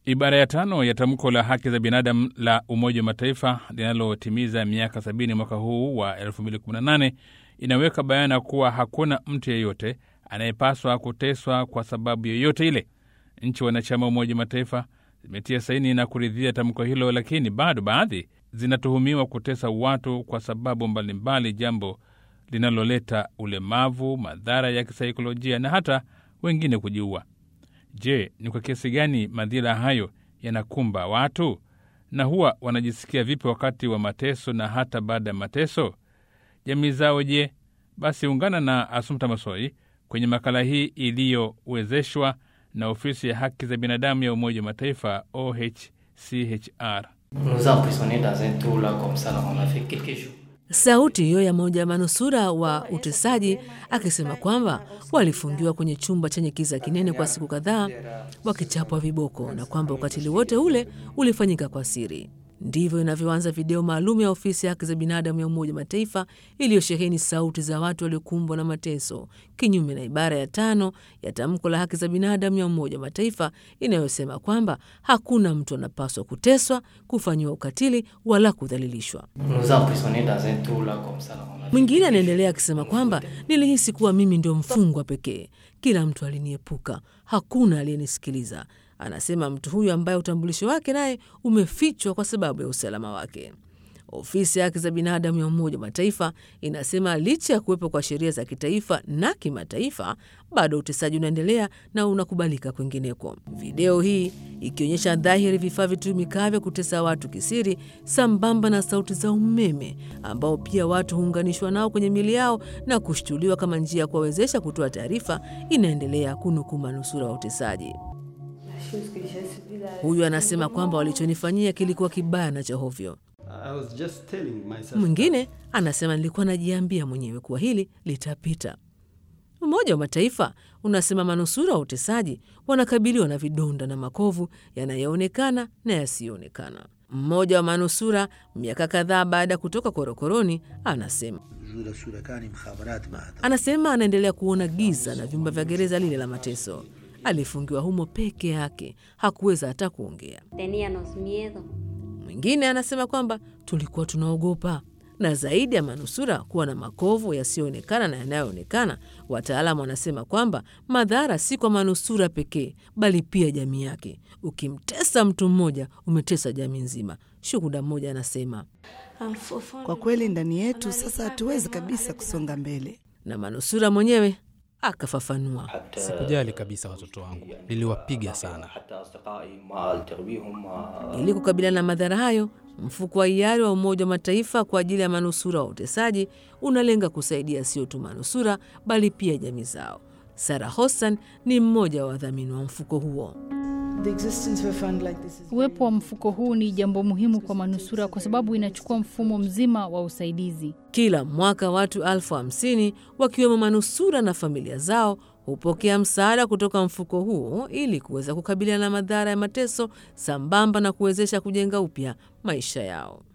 Ibara ya tano ya tamko la haki za binadamu la Umoja wa Mataifa linalotimiza miaka 70 mwaka huu wa 2018 inaweka bayana kuwa hakuna mtu yeyote anayepaswa kuteswa kwa sababu yoyote ile. Nchi wanachama wa Umoja wa Mataifa zimetia saini na kuridhia tamko hilo, lakini bado baadhi zinatuhumiwa kutesa watu kwa sababu mbalimbali, jambo linaloleta ulemavu, madhara ya kisaikolojia na hata wengine kujiua. Je, ni kwa kiasi gani madhila hayo yanakumba watu na huwa wanajisikia vipi wakati wa mateso na hata baada ya mateso? Jamii zao je? Basi ungana na Asumta Masoi kwenye makala hii iliyowezeshwa na ofisi ya haki za binadamu ya Umoja wa Mataifa OHCHR. nous a emprisonnés dans un trou là comme ça, là, on a fait quelques jours. Sauti hiyo ya mmoja wa manusura wa utesaji akisema kwamba walifungiwa kwenye chumba chenye kiza kinene kwa siku kadhaa wakichapwa viboko na kwamba ukatili wote ule ulifanyika kwa siri. Ndivyo inavyoanza video maalum ya ofisi ya haki za binadamu ya Umoja wa Mataifa iliyosheheni sauti za watu waliokumbwa na mateso, kinyume na ibara ya tano ya tamko la haki za binadamu ya Umoja wa Mataifa inayosema kwamba hakuna mtu anapaswa kuteswa, kufanyiwa ukatili wala kudhalilishwa. nous a emprisonnés dans un trou là comme ça, là, on a fait Mwingine anaendelea akisema kwamba nilihisi kuwa mimi ndio mfungwa pekee, kila mtu aliniepuka, hakuna aliyenisikiliza. Anasema mtu huyu ambaye utambulisho wake naye umefichwa kwa sababu ya usalama wake. Ofisi ya haki za binadamu ya Umoja wa Mataifa inasema licha ya kuwepo kwa sheria za kitaifa na kimataifa, bado utesaji unaendelea na unakubalika kwingineko. Video hii ikionyesha dhahiri vifaa vitumikavyo kutesa watu kisiri, sambamba na sauti za umeme ambao pia watu huunganishwa nao kwenye miili yao na kushtuliwa kama njia ya kuwawezesha kutoa taarifa, inaendelea kunukuu manusura wa utesaji. Huyu anasema kwamba walichonifanyia kilikuwa kibaya na cha hovyo. I was just telling myself Mwingine anasema nilikuwa najiambia mwenyewe kuwa hili litapita. Umoja wa Mataifa unasema manusura wa utesaji wanakabiliwa na vidonda na makovu yanayoonekana na yasiyoonekana. Mmoja wa manusura miaka kadhaa baada ya kutoka korokoroni anasema anasema anaendelea kuona giza na vyumba vya gereza lile la mateso. Alifungiwa humo peke yake, hakuweza hata kuongea. Teníamos miedo. Mwingine anasema kwamba tulikuwa tunaogopa. Na zaidi ya manusura kuwa na makovu yasiyoonekana na yanayoonekana, wataalamu wanasema kwamba madhara si kwa manusura pekee, bali pia jamii yake. Ukimtesa mtu mmoja, umetesa jamii nzima. Shuhuda mmoja anasema, Kwa kweli ndani yetu sasa hatuwezi kabisa kusonga mbele. na manusura mwenyewe akafafanua. Sikujali kabisa watoto wangu, niliwapiga sana. حتى أصدقائي ما ألتقي بهم ما- Ili kukabiliana na madhara hayo, mfuko wa hiari wa Umoja wa Mataifa kwa ajili ya manusura wa utesaji unalenga kusaidia sio tu manusura bali pia jamii zao. Sara Hossan ni mmoja wa wadhamini wa mfuko huo. Uwepo wa mfuko huu ni jambo muhimu kwa manusura kwa sababu inachukua mfumo mzima wa usaidizi. Kila mwaka watu elfu hamsini wakiwemo manusura na familia zao hupokea msaada kutoka mfuko huo ili kuweza kukabiliana na madhara ya mateso sambamba na kuwezesha kujenga upya maisha yao.